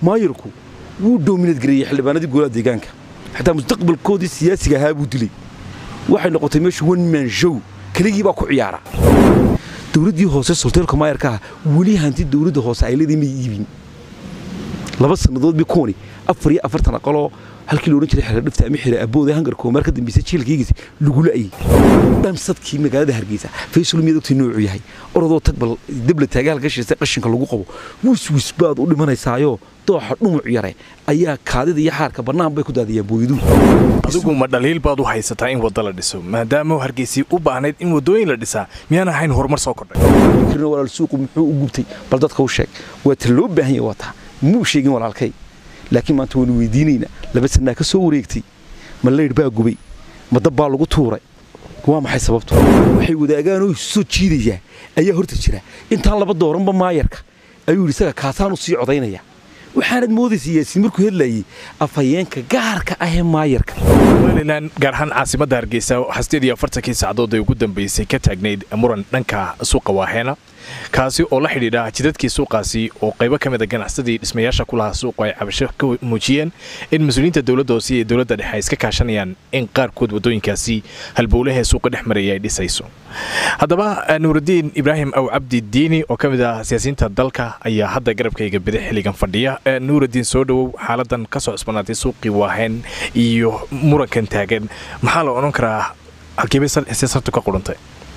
maayarku wuu doominad gareeyey xildhibaanadii golaha deegaanka xataa mustaqbalkoodii siyaasiga ahaa buu dilay waxay noqotay meeshu one man show keligii baa ku ciyaara dowladdii hoose solteelka maayarka ah weli hanti dowladda hoose ay leedii may iibin laba sannadood bi kuwani afar iyo afartan aqaloo halkii loodhan jiray xeer dhifta ama xeer abooda hangarka oo marka dambeysay jiilkaygiisa lagu la'ayay dhamsadkii magaalada hargeysa faysal miyaad ogtay noocu yahay orodoo tag bal dibla taagaal gashiisa qashinka lagu qabo wiswis baad u dhimanaysaayo dooxa dhumuc yare ayaa kaadida iyo xaarka bannaan bay ku daadiyaan booyaduhu adigu ma dhaliil baad u haysataa in wadda la dhiso maadaama hargeysii u baahnayd in waddooyin la dhisaa miyaan ahayn horumar soo kordhay kirna walaal suuqu muxuu u gubtay bal dadka u sheeg waa ta loo baahan yahay waa taa muu sheegin walaalkay laakiin maanta waanu weydiinaynaa laba sannaa ka soo wareegtay ma leydh baa gubay ma dab baa lagu tuuray waa maxay sababtu waxay wadaagaan oo soo jiidayaa ayaa horta jira intaan laba dooranba maayarka ayuu yidhi isaga kaasaan u sii codaynaya waxaanad moodaysa yaasiin markuu hadlayay afhayeenka gaarka ah ee maayarka somalilan gaar ahaan caasimadda hargeysa hasteed iyo afartankii sacdood ee ugu dambeysay ka taagnayd muran dhanka suuqa waaheena kaasi oo la xidhiidha jidadkii suuqaasi oo qaybo ka mid a ganacsadii dhismayaasha ku lahaa suuqu ay cabasho ka muujiyeen in mas-uuliyiinta dowladda hoose iyo dowladda dhexe ay iska kaashanayaan in qaarkood waddooyinkaasi halbowlahee suuqa dhex maraya ay dhisayso haddaba nuuraddiin ibraahim aw cabdi diini oo ka mid ah siyaasiyiinta dalka ayaa hadda garabkayga bidix xilligan fadhiya nuuraddiin soo dhowow xaaladan ka soo cusbanaatay suuqii waaheen iyo murankan taagan maxaa la odhan karaa halkiibay siyaasartu ka qudhantay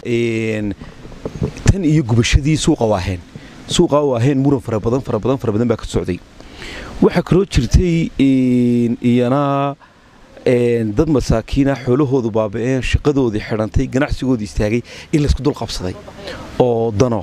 tan iyo gubashadii suuqa waaheen suuqa waaheen muran fara badan fara badan fara badan baa ka socday waxaa kaloo jirtay iyana dad masaakiina xoolahoodu baaba'een shaqadoodii xidhantay ganacsigoodii istaagay in laysku dul qabsaday oo dano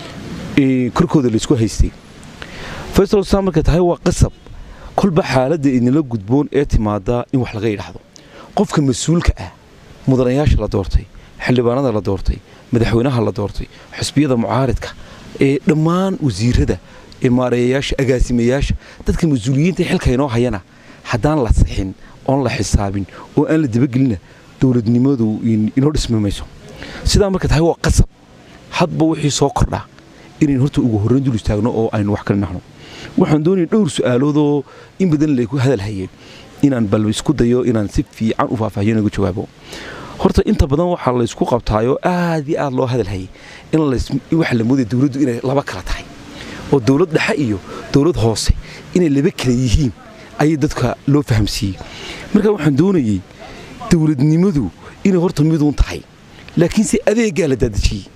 korkooda laysku haystay faysal saa markay tahay waa qasab kolba xaaladda idinla gudboon ee timaada in wax laga yidhaahdo qofka mas-uulka ah mudanayaasha la doortay xildhibaanada la doortay madaxweynaha la doortay xusbiyada mucaaridka ee dhammaan wasiirada maareeyayaasha agaasimayaasha dadka mas-uuliyiinta xilka inoo hayana haddaan la sixin oon la xisaabin oo aan la dabagelina dowladnimadu inoo dhismi mayso sidaa marka tahay waa qasab hadba wixii soo kordhaa inayn horta ugu horrayn dul istaagno oo aynu wax kala nahno waxaan doonaya dhowr su'aaloodoo in badan layku hadal hayeen inaan bal isku dayo inaan si fiican u faahfaahiyo inagu jawaabo horta inta badan waxaa laysku qabtaayoo aad iyo aad loo hadal hayay in waxa la moodaya dowladdu inay laba kala tahay oo dowlad dhexe iyo dowlad hoose inay laba kala yihiin ayay dadka loo fahamsiiyey marka waxaan doonayey dowladnimadu inay horta miduun tahay laakiinse adeeggaa la daadejiyey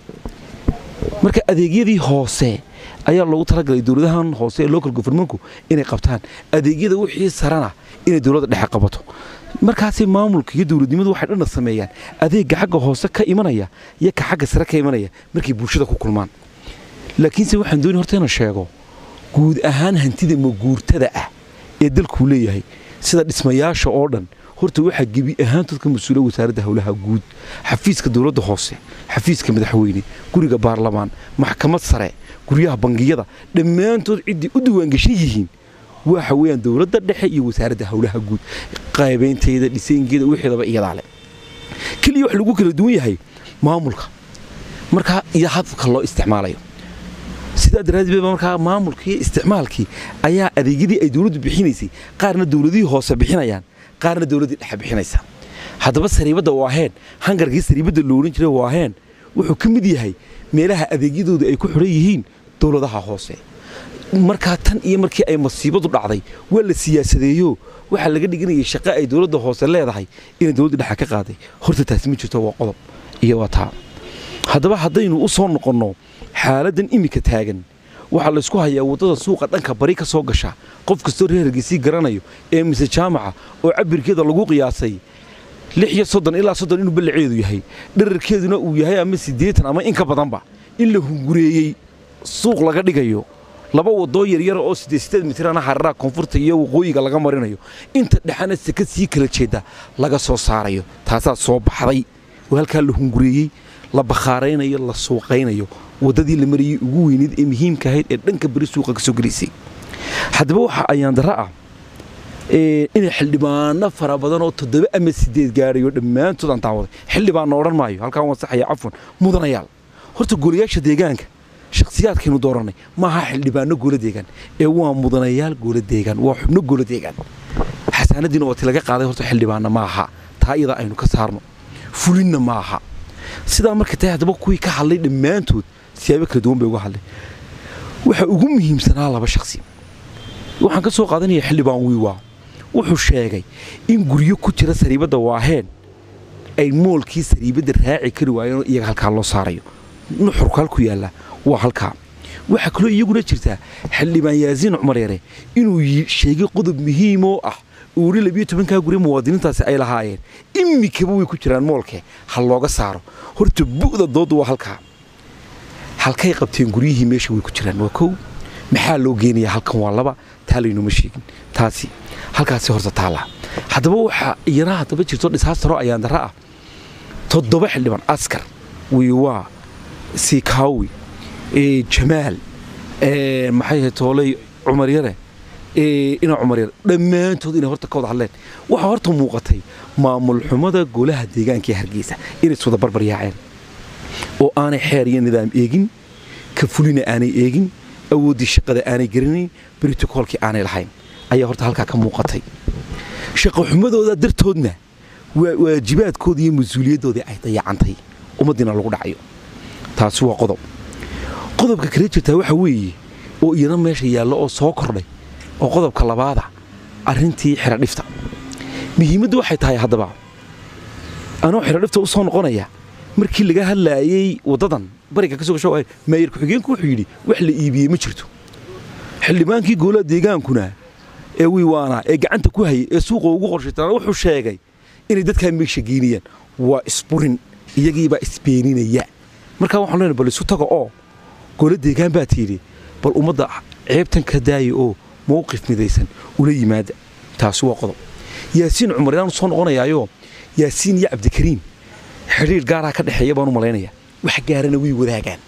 marka adeegyadii hoose ayaa loogu talagalay dowladahan hoose ee local governmentku inay qabtaan adeegyada wixii sarana inay dowladda dhexe qabato markaasi maamulka iyo dowladnimadu waxay dhanna sameeyaan adeegga xagga hoose ka imanaya iyo ka xagga sare ka imanaya markay bulshada ku kulmaan laakiinse waxaan doonay horta inaan sheego guud ahaan hantida maguurtada ah ee dalkuu leeyahay sida dhismayaasha oo dhan horta waxaa gebi ahaantood ka mas-uula wasaaradda howlaha guud xafiiska dowladda hoose xafiiska madaxweyne guriga baarlamaan maxkamad sare guryaha bangiyada dhammaantood ciddii u diwaangeshan yihiin waxa weeyaan dowladda dhexe iyo wasaaradda howlaha guud qaybaynteeda dhisaynkeeda wixeedaba iyadaa le keliya wax lagu kala duwan yahay maamulka markaa iyo hadafka loo isticmaalayo sidaa daraaddeed ba markaa maamulkii iyo isticmaalkii ayaa adeegyadii ay dowladdu bixinaysay qaarna dowladihii hoose bixinayaan qaarna dowladdii dhexe bixinaysa haddaba sariibadda waaheen hangarkii sariibadda loohan jiray waaheen wuxuu ka mid yahay meelaha adeegyadooda ay ku xidhan yihiin dowladaha hoose markaa tan iyo markii ay masiibadu dhacday waa la siyaasadeeyo waxaa laga dhiganayay shaqo ay dowladda hoose leedahay inay dowladda dhexe ka qaaday horta taasi ma jirto waa qodob iyo waa taa haddaba haddaynu u soo noqonno xaaladdan iminka taagan waxaa laysku hayaa waddada suuqa dhanka bari ka soo gasha qof kastoo reer hargeysii garanayo ee mise jaamaca oo cabirkeeda lagu qiyaasay lix iyo soddon ilaa soddon inuu ballaceedu yahay dherarkeeduna uu yahay ama siddeetan ama in ka badanba in la hungureeyey suuq laga dhigayo laba wadoo yaryara oo siddeed siddeed mitirana hararaha koonfurta iyo waqooyiga laga marinayo inta dhexana seka sii kala jeeda laga soo saarayo taasaa soo baxday oo halkaa la hungureeyey la bakhaaraynayo la suuqaynayo waddadii la marayey ugu weyneyd ee muhiimka ahayd ee dhanka beri suuqa ka soo gelaysay haddaba waxaa ayaandara ah inay xildhibaano fara badan oo toddoba ama sideed gaadhayo dhammaantood aan daawaday xildhibaanna odhan maayo halkaan wasaxaya cafwan mudanayaal horta goliyaasha deegaanka shakhsiyaadkaynu dooranay maaha xildhibaano goola deegaan ee waa mudanayaal goola deegaan waa xubno goola deegaan xasaanadiina oo ti laga qaaday horta xildhibaanna ma aha taa iyadaa aynu ka saarno fulinna ma aha sidaa marka tahay haddaba kuwii ka hadlay dhammaantood siyaabo kala duwan bay uga hadlay waxaa ugu muhiimsanaa laba shakhsi waxaan ka soo qaadanaya xildhibaan wiiwaa wuxuu sheegay in guryo ku jira sariibadda waaheen ay moolkii sariibadda raaci kari waayeen iyaga halkaa loo saarayo nuxurku halku yaalla waa halkaa waxaa kaloo iyaguna jirtaa xildhibaan yaasiin cumar yare inuu sheegay qodob muhiim oo ah uuri labiyo tobankaa guri muwaadiniintaasi ay lahaayeen imikaba way ku jiraan moolke ha looga saaro horta bu'da doodda waa halkaa halkay qabteen guryihii meesha way ku jiraan waa kow maxaa loo geenayaa halkan waa laba taa laynuma sheegin taasi halkaasi horta taala haddaba waxaa iyana haddaba jirto dhisaastaro ayaan darra ah toddoba xildhibaan askar wiiwaa siikaawi jamaal maxay ahayd tooley cumar yare ina cumar yare dhammaantood inay horta ka wada hadleen waxaa horta muuqatay maamul xumada golaha deegaanka ee hargeysa inay iswada barbar yaaceen oo aanay xeer iyo nidaam eegin ka fulina aanay eegin awooddii shaqada aanay garanayn brotokoolkii aanay lahayn ayaa horta halkaa ka muuqatay shaqo xumadooda dartoodna waajibaadkoodii iyo mas-uuliyaddoodii ay dayacantay ummaddiina lagu dhacayo taasi waa qodob qodobka kale jirtaa waxa weeye oo iyana meesha yaallo oo soo kordhay oo qodobka labaada arrintii xeradhifta muhiimaddu waxay tahay haddaba anoo xeradhifta u soo noqonaya markii laga hadlaayey waddadan bariga ka soo gasho maayir ku-xigeenku wuxuu yidhi wax la iibiyey ma jirto xildhibaankii goolaha deegaankuna ee wiiwaanaa ee gacanta ku hayay ee suuqa ugu qorshaytana wuxuu sheegay inay dadkaa meesha geynayaan waa isburin iyagiibaa isbeeninaya markaa waxaan leenahay bal isu taga oo goola deegaan baa tiidhi bal ummadda ceebtan ka daaya oo mowqif midaysan ula yimaada taasi waa qodob yaasiin cumar inaan soo noqonayaayoo yaasiin iyo cabdikariim xidhiir gaaraa ka dhexeeya baan u malaynaya wax gaarana way wadaagaan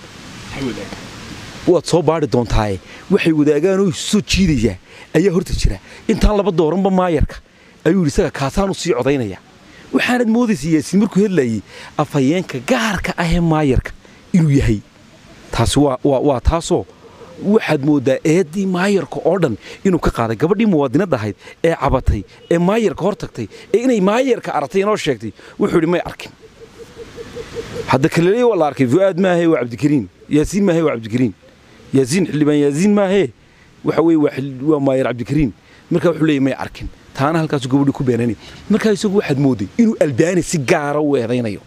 waad soo baari doontaaye waxay wadaagaan oo isu soo jiidayaa ayaa horta jira intaan laba dooranba maayarka ayuu yidhi isaga kaasaanu sii codaynaya waxaanad moodaysa yaasiin markuu hadlayey afhayeenka gaarka ahee maayarka inuu yahay taasi waa taasoo waxaad mooddaa eeddii maayarka oo dhan inuu ka qaaday gabadhii muwaadinadda ahayd ee cabatay ee maayarka hor tagtay ee inay maayarka aragtay inoo sheegtay wuxuu yidhi may arkin hadda kaleley waa la arkay fu'aad maahee waa cabdikariin yaasiin maahee waa cabdikariin yaasiin xildhibaan yaasiin maahee waxa weye waa maayar cabdikariin markaa wuxuu leeyay may arkin taana halkaasu gabadhii ku beenanay markaa isagu waxaad moodday inuu albaani si gaara u eedaynayo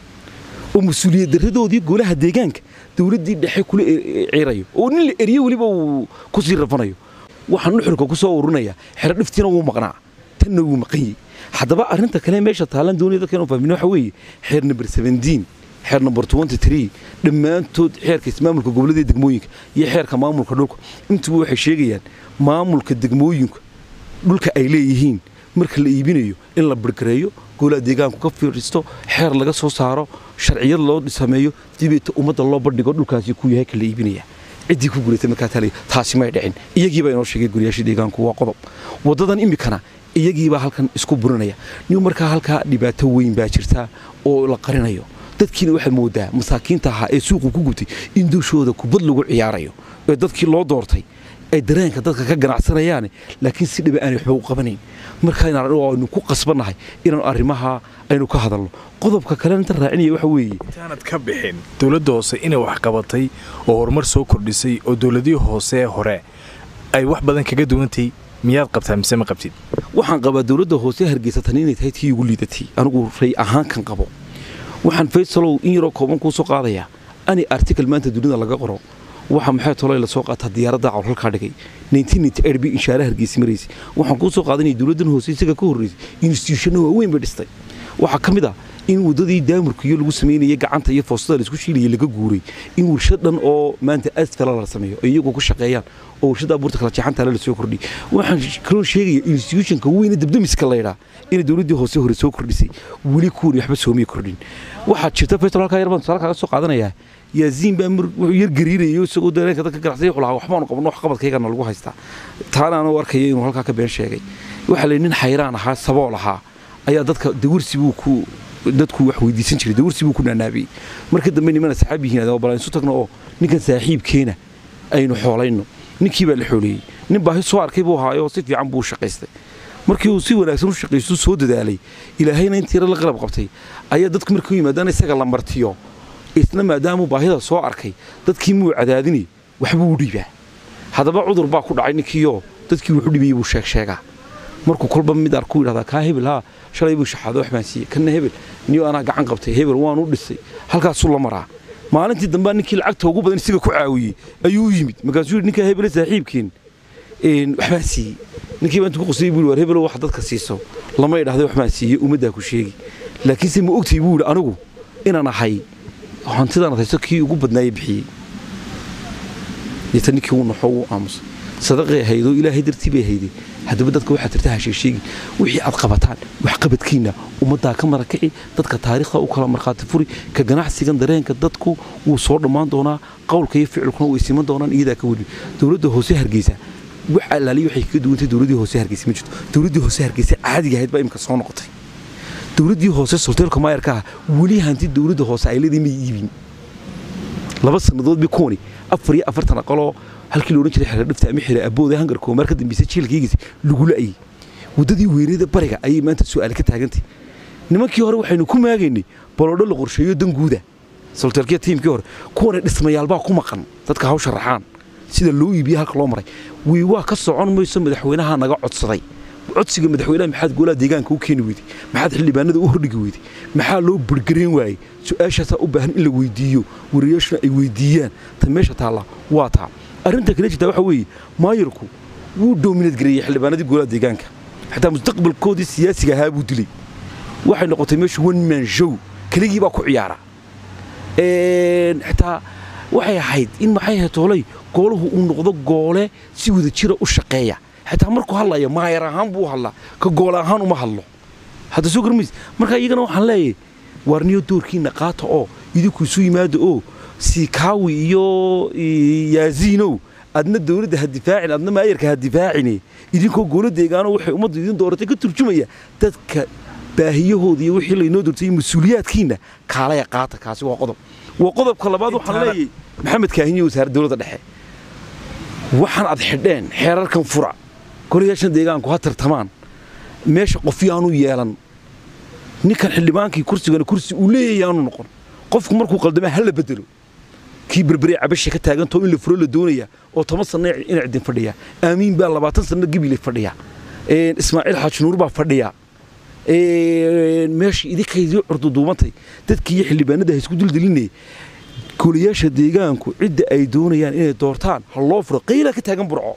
oo mas-uuliyad darradoodii golaha deegaanka dowladdii dhexe kula ciirayo oo nin la eriyo weliba uu ku sii rafanayo waxaan nuxurka ku soo ururinayaa xero dhiftiina wuu maqnaa tanna wuu maqanyey haddaba arrinta kale meesha taalan doonaya dadka inuu fahmin waxa weeye xeer number seventeen xeer number twenty three dhammaantood xeerka ismaamulka gobolladii degmooyinka iyo xeerka maamulka dhulka intuba waxay sheegayaan maamulka degmooyinka dhulka ay leeyihiin marka la iibinayo in la birgareeyo goolaha deegaanku ka fiiristo xeer laga soo saaro sharciyad loo sameeyo dibeeta ummadda loo bandhigo dhulkaasi ku yahay ka la iibinaya ciddii ku guratay markaa taalay taasi may dhicin iyagiibaa inoo sheegay guryaashii deegaanku waa qodob waddadan imikana iyagiibaa halkan isku burinaya nin markaa halkaa dhibaato weyn baa jirta oo la qarinayo dadkiina waxaad moodaa masaakiinta ahaa ee suuqu ku gubtay in dushooda kubad lagu ciyaarayo ee dadkii loo doortay ay dareenka dadka ka ganacsanayaan laakiin si dhiba aanay waxba u qabanayn markaaynu ku qasbannahay inaanu arrimaha aynu ka hadalno qodobka kale inta raacinaya waxa weeye intaanad ka bixin dowladda hoose inay wax qabatay oo horumar soo kordhisay oo dowladihii hoose hore ay wax badan kaga duwantay miyaad qabtaa mise ma qabtid waxaan qabaa dowladda hoose hargeysatan inay tahay tii ugu liidatay anigu ray ahaan kan qabo waxaan faysalow in yaroo kooban kuu soo qaadayaa ani article maanta dunida laga qoro waxa maxay tolay la soo qaataa diyaaradda cawr halkaa dhigay b inshaara hargeysa maraysay waxaan kuu soo qaadanaya dowladdan hoose isaga ka horreysay instituushano waaweyn bay dhistay waxaa ka mid ah in waddadii daamurka iyo lagu samaynayay gacanta iyo foostada laisku shiilayay laga guuray in warshad dhan oo maanta asfala la sameeyo oo iyagoo ku shaqeeyaan oo warshadda abuurta kala jeexantaale lasoo kordhiyay waxaan kaloo sheegaya instituutionka weyne dabdamiska laydhaa inay dowladdii hoose hore soo kordhisay weli kuwan waxba soomay kordhin waxaa jirta festival halkaa yarbaan tusaale kaaga soo qaadanayaa yaasiin baa wuxuu yar gariirayo isagoo dareenka dadka ganacsaya wuxuu lahaa waxbaanu qabno wax qabadkaygana lagu haystaa taana anuu arkaya inuu halkaa ka been sheegay waxaa la nin xayraan ahaa sabool ahaa ayaa dadka dawarsi buu ku dadku wax weydiisan jiray dawarsi buu ku naanaabiyey marka dambe nimana saxaab yihiin bal isu tagno oo ninkan saaxiibkeena aynu xoolayno ninkii baa la xooleeyey nin baahi soo arkay buu ahaayo si fiican buu u shaqaystay markii uu si wanaagsan u shaqaystu soo dadaalay ilaahayna intiira la qalab qabtay ayaa dadku markuu yimaadaan isaga la martiyo isna maadaamuu baahida soo arkay dadkii muu cadaadinay waxbuu u dhiibaa haddaba cudur baa ku dhacay ninkiioo dadkii wuxu dhibayey buu sheeg sheegaa markuu kolba mid arku yidhahdaa kaa hebel haa shalay buu shaxaado wax baan siiyey kanna hebel niyo anaa gacan qabtay hebel waanu dhisay halkaasuu la maraa maalintii dambea ninkii lacagta ugu badan isaga ku caawiyey ayuu u yimid markaasuu yidhi ninkaa hebele saaxiibkeen wax baan siiyey ninkii baa intuu ku qosayey buu yidhi war hebelo wax dadka siiso lama idhahday wax baan siiyey ummaddaa ku sheegi laakiinse ma ogtay buu yidhi anigu inaan ahay hantidan hayso kii ugu badnaayey bixiyey deeta ninkii uu naxo uu aamusay sadaqay haydoo ilaahay dartii bay hayday haddaba dadka waxaad tirta hasheesheegi wixii aad qabataan waxqabadkiinna ummaddaa ka marakici dadka taariikhda u kala markhaati furi ka ganacsigan dareenka dadku wuu soo dhammaan doonaa qowlka iyo ficilkuna way siman doonaan iyadaa ka weli dowladda hoose hargeysa wax allaaliya waxay kaga duwantay dowladdii hoose hargeysa ma jirto dowladdii hoose hargeysa caadiga ahayd baa imika soo noqotay dowladdii hoose solteelka maayarka ah weli hanti dowladda hoose ay leedii may iibin laba sannadood bi kuwani afar iyo afartan aqaloo halkii la odhan jiray xeer dhifta ama xeer abooda hangarkoo maar ka dambeysay jiilkaygiisa lagu la'ayay waddadii weynada bariga ayay maanta su'aal ka taagantay nimankii hore waxaynu ku maagaynay baloodho la qorsheeyo danguuda solteelkiya tiimkii hore kuwana dhismayaalbaa ku maqan dadka hawsha raxaan sida loo iibiye halka loo maray wii waa ka socon mayso madaxweynaha naga codsaday codsiga madaxweynaha maxaad goolaha deegaanka u keeni weyday maxaad xildhibaanada u hordhigi weyday maxaa loo burgarayn waayey su-aashaasaa u baahan in la weydiiyo wariyaashuna ay weydiiyaan ta meesha taalla waa taa arrinta kale jirtaa waxa weeye maayarku wuu doominad gareeyey xildhibaanadii goolaha deegaanka xataa mustaqbalkoodii siyaasiga ahaa buu dilay waxay noqotay meeshu one man show keligii baa ku ciyaara xitaa waxay ahayd in maxay ahayd toolay goolahu uu noqdo goole si wada jira u shaqeeya xitaa markuu hadlaya maayar ahaan buu hadlaa ka goole ahaan uma hadlo hadda soo garmays marka iyagana waxaan leeyahay waarniyo doorkiina qaata oo idinku isu yimaada oo siikaawi iyo yaasiinow adna dowladda ha difaacin adna maayarka ha difaacine idinkoo goolo deegaano waxay ummadda idin dooratay ka turjumaya dadka baahiyahooda iyo wixii laynoo doortay mas-uuliyaadkiinna kaalaya qaata kaasi waa qodob waa qodobka labaad waxaan leeyahay maxamed kaahinyo wasaaradda dowladda dhexe waxaan ad xidheen xeerarkan fura golayaashan deegaanku ha tartamaan meesha qofyaanu yeelan ninkan xildhibaankii kursigana kursi uu leeyahay aanu noqon qofku markuu qaldama ha la bedelo kii berberee cabasha ka taagantoo in la furo la doonaya oo toban sanna ina cidin fadhiya aamiin baa labaatan sanna gebile fadhiya ismaaciil xaaji nuur baa fadhiya meesha idinkaydii curduduubantay dadkii iyo xildhibaanada ha isku duldelinaya golayaasha deegaanku cidda ay doonayaan inay doortaan ha loo furo qaylaa ka taagan burco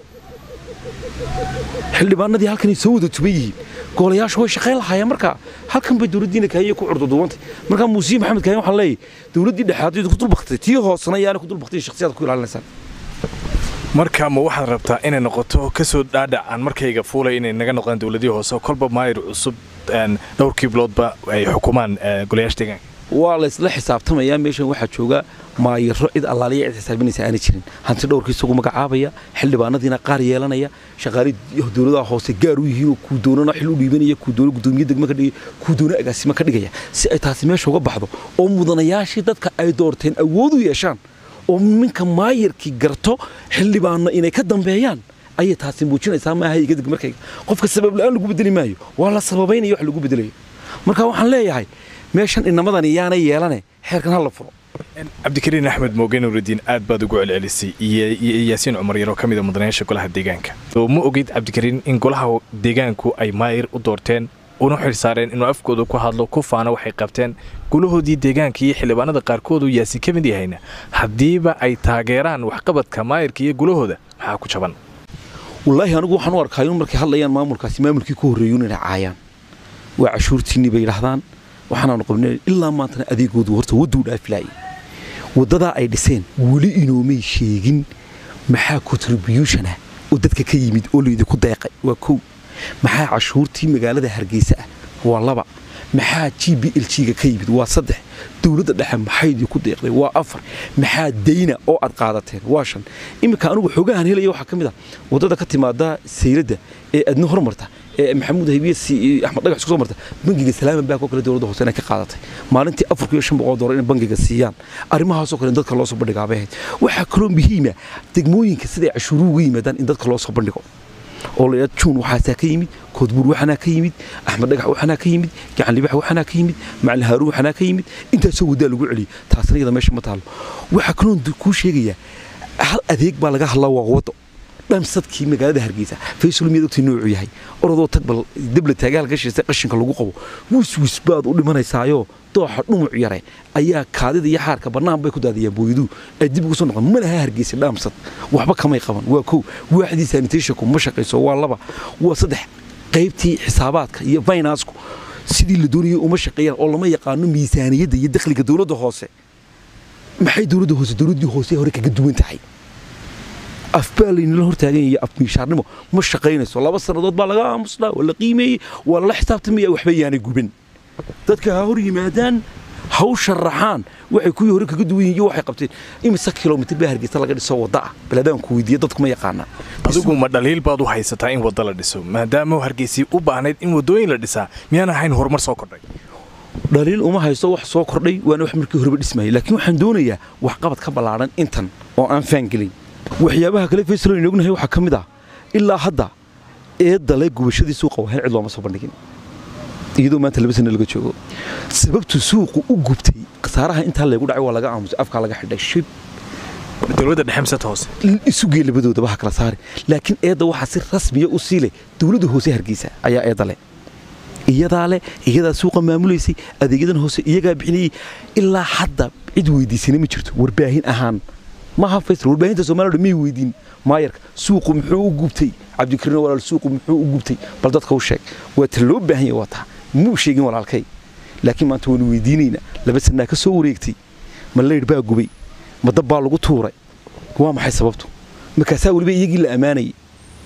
xildhibaanadii halkanay soo wada tuban yihiin golayaashu way shaqayn lahaayeen markaa halkan bay dowladdiina kaahiye ku curduduubantay markaa muusiye maxamed kaahiye waxaan leeyahay dowladdii dhexaadaydu ku dulbaktay tii hoosena yaana ku dulbaktay shakhsiyaad ku ilaalinaysaan marka ma waxaad rabtaa inay noqoto kasoo dhaadhac aan markayga fuulay inay naga noqdaan dowladihii hoose kolba maayir cusub dhowrkii biloodba ay xukumaan golayaasha deegaanka waa la isla xisaabtamayaa meeshan waxaa jooga maayiro cid allaaliya cid xisaabinaysa aana jirin hanti dhowrkii isagu magacaabaya xildhibaanadiina qaar yeelanaya shaqaali dowladaha hoose gaar u yihiinoo kuu doonana xil u dhiibanaya kuu doono gudoomiye degmo ka dhigaya kuu doono agaasimo ka dhigaya si ay taasi meesha uga baxdo oo mudanayaashii dadka ay doorteen awood u yeeshaan oo ninka maayirkii garto xildhibaanna inay ka dambeeyaan ayay taasi muujinaysaa maaha iga deg markayga qofka sabab la-aan lagu bedeli maayo waa la sababaynaya wax lagu bedelayo marka waxaan leeyahay meeshan inamadan iyaana yeelane xeerkan ha la furo cabdikariin axmed mooge nuuridiin aad baad ugu celcelisay iyo yaasiin cumar yaroo ka mida mudanayaasha golaha deegaanka ma ogid cabdikariin in golaha deegaanku ay maayir u doorteen una xil saareen inuu afkooda ku hadlo ku faana waxay qabteen gulahoodii deegaanka iyo xildhibaanada qaarkood uu yaasiin ka mid yahayna haddiiba ay taageeraan waxqabadka maayirka iyo gulahooda maxaa ku jaban wallaahi anigu waxaan u arkaa in markay hadlayaan maamulkaasi maamulkii ku horreeyuun inay caayaan waa cashuurtiinni bay yidhaahdaan waxaanaanu qabnay ilaa maantana adeegoodu horta wadduu dhaafilaayay waddadaa ay dhiseen weli inoomay sheegin maxaa contribution ah oo dadka ka yimid oo laydinku deeqay waa kow maxaa cashuurtii magaalada hargeysa ah waa laba maxaa g b l g ga ka yimid waa saddex dowladda dhexe maxaydii ku deeqday waa afar maxaa dayna oo aad qaadateen waa shan iminka anigu xoogahan helaya waxaa ka mid ah waddada ka timaada sayladda ee adna hormarta maxamuud haybiye axmed dhagax isku soo marta bangiga salaama bank oo kale dowladda hoose inay ka qaadatay maalintii afar iyo shan boqol doolar inay bangiga siiyaan arrimahaasoo kale in dadka loo soo bandhigaa bay ahayd waxaa kaloo muhiima degmooyinka siday cashuuruhu uga yimaadaan in dadka loo soo bandhigo oo la yidhahdo juun waxaasaa ka yimid koodbuur waxanaa ka yimid axmed dhagax waxanaa ka yimid gacan libax waxanaa ka yimid macalin haaruun waxanaa ka yimid intaasoo waddaa lagu celiyay taasna iyada meesha ma taalo waxaa kaloo kuu sheegayaa hal adeeg baa laga hadlaa waa waddo dhamsadkii magaalada hargeysa faysal miyaad ogtay noocuu yahay orodoo tag bal debla taagaal gashiisa qashinka lagu qabo wiswis baad u dhimanaysaayo dooxa dhumuc yare ayaa kaadida iyo xaarka bannaan bay ku daadiyaan booyaduu ay dib ugu soo noqon ma laha hargeysa dhaamsad waxba kamay qaban waa kow waaxdii sanitationku ma shaqayso waa laba waa saddex qaybtii xisaabaadka iyo finansku sidii la doonayay uma shaqeeyaan oo lama yaqaano miisaaniyadda iyo dakhliga dowladda hoose maxay dowladda hoose dowladdii hoose hore kaga duwan tahay afbaa laynala hortaagan iyo afmiishaarnimo ma shaqaynayso laba sannadood baa laga aamusnaa waa la qiimeeyey waa lala xisaabtamaya waxba yaanay guban dadka ha hor yimaadaan ha u sharaxaan waxay kuwii hore kaga duwan yihin iyo waxay qabteen imise kilomitir baa hargeysa laga dhiso wadda ah baladaanku weydiiya dadku ma yaqaanaa adigu ma dhaliil baad u haysataa in wadda la dhiso maadaama hargeysii u baahnayd in waddooyin la dhisaa miyaan ahayn horumar soo kordhay dhaliil uma haysto wax soo kordhay waana wax markii horeba dhismayay laakiin waxaan doonayaa waxqabad ka ballaadhan intan oo aan faangelin waxyaabaha kale faysal aynu ognahay waxaa ka mid ah ilaa hadda eedale gubashadii suuqa wahayn cid looma soo bandhigin iyadoo maanta laba sana laga joogo sababtu suuqu u gubtay khasaaraha intaa laygu dhacay waa laga aamusay afkaa laga xidhay shib dowladda dhexe mise hoose isugee labadoodaba ha kala saari laakiin eedda waxaa si rasmiya u sii leh dowladda hoose hargeysa ayaa eedda leh iyadaa leh iyadaa suuqa maamulaysay adeegyadan hoose iyagaa bixinayey ilaa hadda cid weydiisana ma jirto warbaahin ahaan maaha faysal warbaahinta soomaliya may weydiin maayarka suuqu muxuu u gubtay cabdikariin walaal suuqu muxuu u gubtay bal dadka u sheeg waa ta loo baahan yahay waa taa muu sheegin walaalkay laakiin maanta waynu weydiinaynaa laba sanaa ka soo wareegtay ma leydh baa gubay ma dab baa lagu tuuray waa maxay sababtu markaasaa weliba iyagii la ammaanayay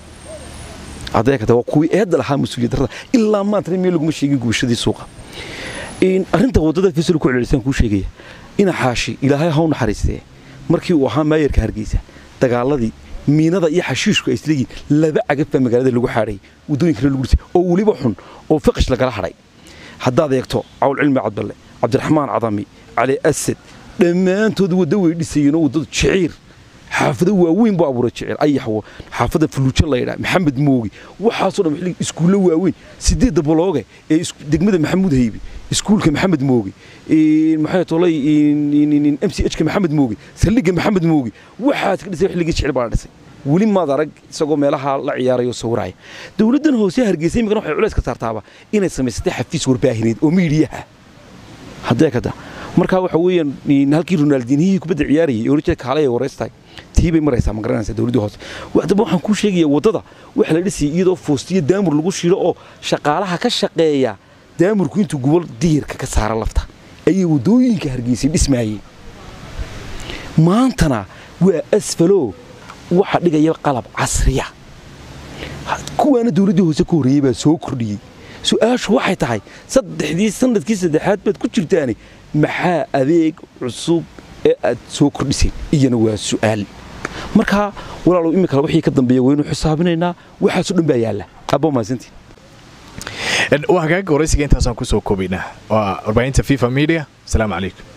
adeegata waa kuwii eedda lahaa mas-uuliyad darrada ilaa maantana meel laguma sheegin gubashadii suuqa arrinta waddada faysal ku celcelisaan kuu sheegaya ina xaashi ilaahay ha u naxariistee markii uu ahaa maayarka hargeysa dagaaladii miinada iyo xashiishku ay isleeyihin laba cagaf baa magaalada lagu xaadhay waddooyinkana lagu dhisay oo weliba xun oo fiqish lagala hadhay haddaad eegto cawl cilmi cadballe cabdiraxmaan cadami cali asad dhammaantood waddo way dhisayeenoo waddadu jiciir xaafado waaweyn buu abuuray jiciir ayaxwo xaafada fuluujo laydhaa maxamed moogi waxaasoo dhan xillig iskuullo waaweyn sideedda bolooge ee degmada maxamuud haybi iskuulka maxamed moogi maxay tolay m c h ka maxamed moogi saldhigga maxamed moogi waxaas ka dhisay xilligii jicil baa la dhisay weli maad arag isagoo meelaha la ciyaarayo sawiraya dowladdan hoose hargeysa imikana waxay culays ka saartaaba inay samaysatay xafiis warbaahineed oo miidiyaha haddee kada markaa waxa weeyaan halkii ronaldinihii kubadda ciyaarayay ee orijada kaale ee waraystahay tii bay maraysaa ma garanaysaa dowladdii hoose haddaba waxaan kuu sheegayaa waddada waxa la dhisayay iyadoo foostiyo daamur lagu shiilo oo shaqaalaha ka shaqeeya daamurku intuu gubal diyirka ka saara lafta ayay waddooyinka hargeysay dhismaayeen maantana waa asfalo waxa dhigaya qalab casriya kuwaana dowladdii hoose ka horreeyey baa soo kordhiyey su-aashu waxay tahay saddexdii sanadkii saddexaad baad ku jirtaane maxaa adeeg cusub ee aad soo kordhiseen iyana waa su'aal markaa walaalow imikale wixii ka dambeeya waynu xisaabinaynaa waxaasoo dhan baa yaalla abbo mahadsantiin waa hagaaga waraysiga intaasaan kusoo koobaynaa waa warbaahinta fifa media asalaamu calaykum